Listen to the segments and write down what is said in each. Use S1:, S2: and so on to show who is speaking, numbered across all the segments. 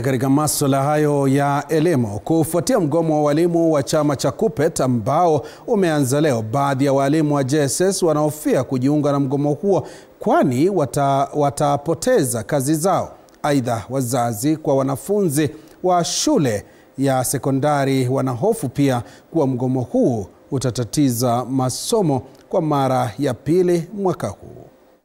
S1: Katika masuala hayo ya elimu, kufuatia mgomo wa walimu wa chama cha KUPPET ambao umeanza leo, baadhi ya walimu wa JSS wanahofia kujiunga na mgomo huo kwani wata, watapoteza kazi zao. Aidha, wazazi kwa wanafunzi wa shule ya sekondari wanahofu pia kuwa mgomo huu utatatiza masomo kwa mara ya pili mwaka huu.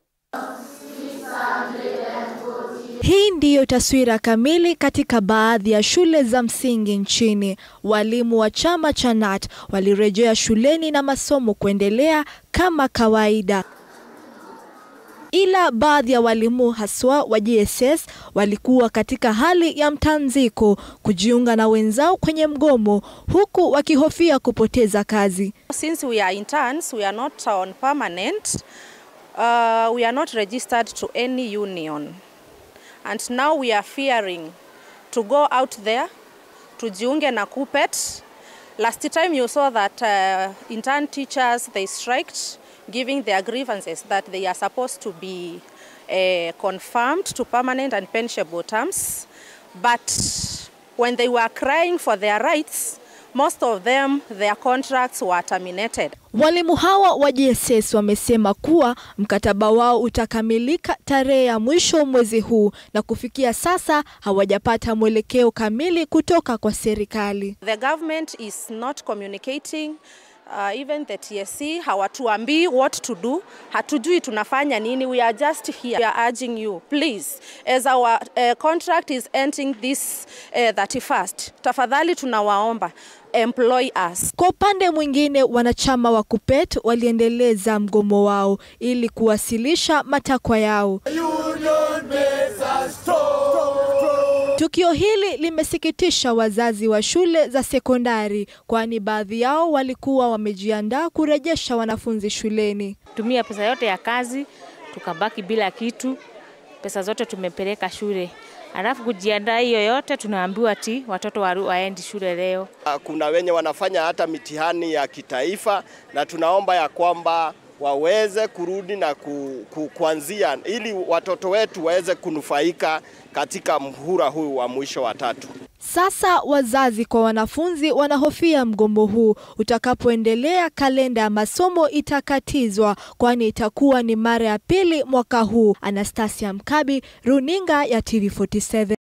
S2: Hii ndiyo taswira kamili katika baadhi ya shule za msingi nchini. Walimu wa chama cha KNUT walirejea shuleni na masomo kuendelea kama kawaida. Ila baadhi ya walimu haswa wa JSS walikuwa katika hali ya mtanziko kujiunga na wenzao kwenye mgomo huku wakihofia kupoteza kazi.
S3: Since we are interns, we are not on permanent. Uh, we are not registered to any union. And now we are fearing to go out there, tujiunge na KUPPET. Last time you saw that uh, intern teachers, they striked, giving their grievances that they are supposed to be uh, confirmed to permanent and pensionable terms. But when they were crying for their rights, most of them, their contracts were terminated.
S2: Walimu hawa wa JSS wamesema kuwa mkataba wao utakamilika tarehe ya mwisho mwezi huu na kufikia sasa hawajapata mwelekeo kamili kutoka kwa serikali.
S3: The government is not communicating Uh, even the TSC hawatuambii what to do, hatujui tunafanya nini. We are just here. We are urging you please, as our uh, contract is ending this uh, 31st, tafadhali tunawaomba employ us.
S2: Kwa upande mwingine, wanachama wa KUPPET waliendeleza mgomo wao ili kuwasilisha matakwa yao. Tukio hili limesikitisha wazazi wa shule za sekondari kwani baadhi yao walikuwa wamejiandaa kurejesha wanafunzi shuleni.
S4: Tumia pesa yote ya kazi tukabaki bila kitu, pesa zote tumepeleka shule, alafu kujiandaa hiyo yote tunaambiwa ti watoto waendi shule leo.
S5: Kuna wenye wanafanya hata mitihani ya kitaifa, na tunaomba ya kwamba waweze kurudi na ku, ku, kuanzia ili watoto wetu waweze kunufaika katika mhula huu wa mwisho wa tatu.
S2: Sasa wazazi kwa wanafunzi wanahofia mgomo huu utakapoendelea, kalenda ya masomo itakatizwa, kwani itakuwa ni mara ya pili mwaka huu. Anastasia Mkabi, runinga ya TV47.